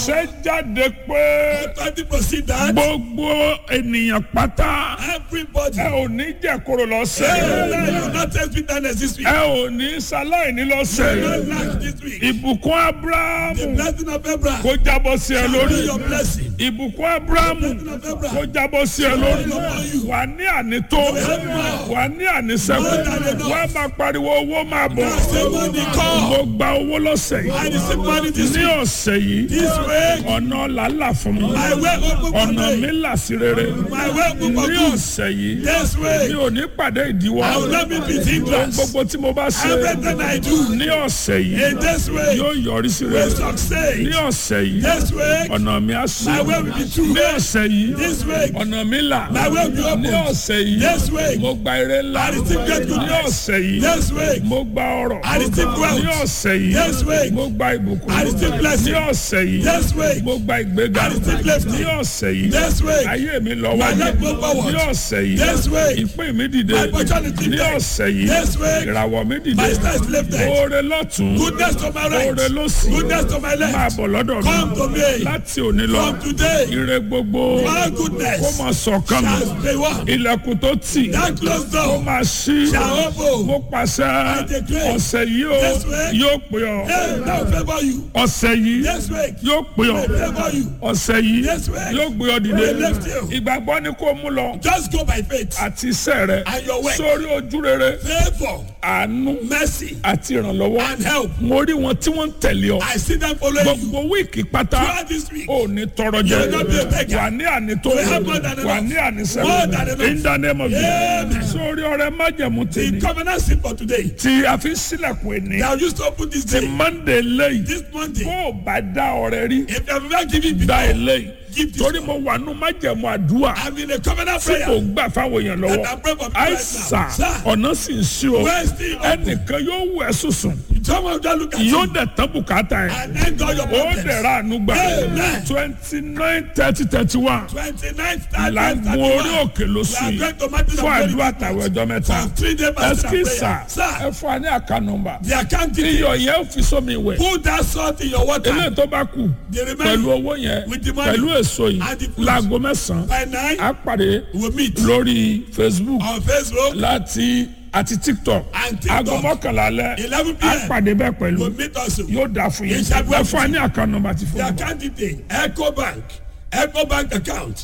ṣe jáde pé Authority proceed that gbogbo ènìyàn pátá everybody. ẹ ò ní jẹ̀kọ̀rọ̀ lọ́sẹ̀ Hey, you will not taste bitterness this week. ẹ ò ní ṣaláìní lọ́sẹ̀ You will not lack this week. ìbùkún The abrahamu blessing of Abraham. kó jábọ́ sí ẹ Be lórí your blessing. ìbùkún abrahamu kó jábọ́ sí ẹ lórí wà ní ànító wà ní ànísẹ́kù wà máa pariwo owó máa bọ̀ Say money come. mo gba owó lọ́sẹ̀ I yìí receive money this ní week. ọ̀sẹ̀ yìí This week. ọ̀nà làálà fún mi My way open for ọ̀nà me. mi là sí rere My way open for ní good. ọ̀sẹ̀ yìí This mi week. ò ní pàdé ìdíwọ́ I will not be with ohun hindrance. gbogbo tí mo bá ṣe Everything I do. ní ọ̀sẹ̀ yìí In this way. yóò yọrí sí Will rere ní succeed. ọ̀sẹ̀ yìí This week. ọ̀nà mi á sí My way will be true. ní ọ̀sẹ̀ yìí This week. ọ̀nà mi là My way will be ní open. ọ̀sẹ̀ yìí This week. mo gba ire ńlá I receive great ní goodness. ọ̀sẹ̀ yìí This week. mo gba ọrọ̀ I receive wealth. ní ọ̀sẹ̀ yìí This week. mo gba ìbùkún I receive blessing. ní ọ̀sẹ̀ yìí This week. mo gba ìgbéga I receive lifting. ní ọ̀sẹ̀ yìí This week. ayé mi lọ My wájú life go forward. ní ọ̀sẹ̀ yìí This week. ìpín mi dìde My opportunity ní there. ọ̀sẹ̀ yìí This week. ìràwọ̀ mi dìde My star is lifted. oore lọ́tún Goodness to my right. oore lọ́sì Goodness to my máa left. bọ̀ lọ́dọ̀ Come to mi me. láti òní lọ From today. ire gbogbo All kó goodness. máa sọ̀kan mi Shall be one. ilẹ̀kùn tó tì That closed kó door. máa ṣí Shall open. mo pàṣẹ declare. ọ̀sẹ̀ yìí o This week. yóò pè ọ́ Hey, now favor you. ọ̀sẹ̀ yìí This week. yóò pè ọ́ Will favor you. ọ̀sẹ̀ yìí This week. yóò gbé ọ dìde Will lift you. ìgbàgbọ́ ni kó mú lọ Just go by faith. àti iṣẹ́ rẹ And your work. sórí ojú rere Favor. àánú Mercy. àti ìrànlọ́wọ́ And help. mo rí wọn tí wọ́n ń tẹ̀lé ọ I see them following you. gbogbo wíìkì pátá Throughout this week. ò ní tọrọ jẹ You will not be a beggar. wà ní ànító will have more than enough. wà ní More ànísẹ́wọ̀n than enough. in the name of Amen. Jesus sórí ọrẹ májẹ̀mú The tèmi covenant sin for today. tí a fi ń sílẹ̀kùn ẹni Now used to open this ti day. Monday lẹ́yìn This Monday. bó o bá dá ọrẹ rí If you have never given dá before. eléyìí Give this torí one. mo wà nù májẹ̀mú àdúrà I'm in a covenant tí kò prayer. gbà fáwọn èèyàn lọ́wọ́ And I'm praying for people right àìsà now. Sir. ọ̀nà sì ń sí o Where is the open? ẹnìkan yóò wẹ̀ sùsùn Someone just look at yóò you dẹ̀ tán bùkátà ẹ̀ and end all your ó problems. dẹ̀ ra àánú gbà Amen. twenty nine thirty thirty one 29th, làgùn 30th, orí 31st. òkè lóṣù We are yìí going to Mountain of fún Glory àdúrà tàwọn ẹjọ́ mẹ́ta for three days fasting and ẹsikísà prayer. Sir, ẹ fún wa ní àká nọ́mbà the account details. iyọ̀ yẹn ò fi sómi ìwẹ̀ Put that salt in your water. eléyìí tó bá kù The pẹ̀lú remaining owó yẹn with the money pẹ̀lú èso yìí and the fruit. láago mẹ́sàn-án by nine. á pàdé We'll meet lórí Facebook on Facebook. láti àti TikTok And TikTok. aago mọ́kànlá alẹ́ 11 á p.m. pàdé bẹ́ẹ̀ pẹ̀lú We'll meet also. yóò dáa fún yín Yes, I will. ẹ fún wa ní àká nọ́mbà ti The fún wa. account detail. Echo Bank. Echo Bank account.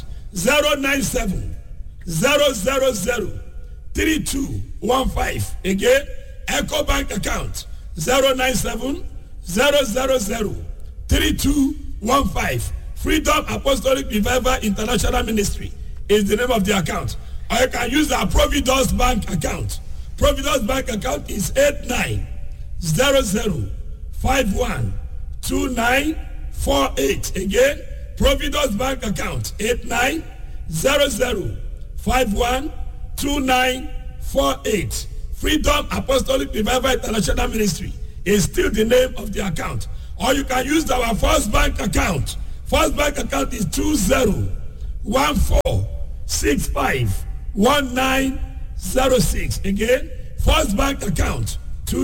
097 000 3215. Again, Echo Bank account. 097 000 3215. Freedom Apostolic Revival International Ministry is the name of the account. Or you can use our Providence Bank account. Providence Bank account is 8900512948. Again, Providence Bank account 8900512948. Freedom Apostolic Revival International Ministry is still the name of the account. Or you can use our First Bank account. First Bank account is 2014651906. Again, First Bank account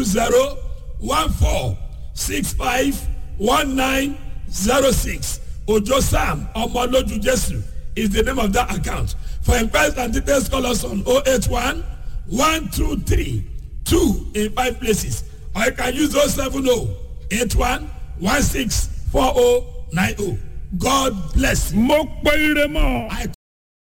2014651906. Ojo Sam Omoloju Jesu is the name of that account. For inquiries and details, call us on 081 123 2 in five places. Or you can use 070 81 16 4090. God bless you. mo pe ire mọ́ I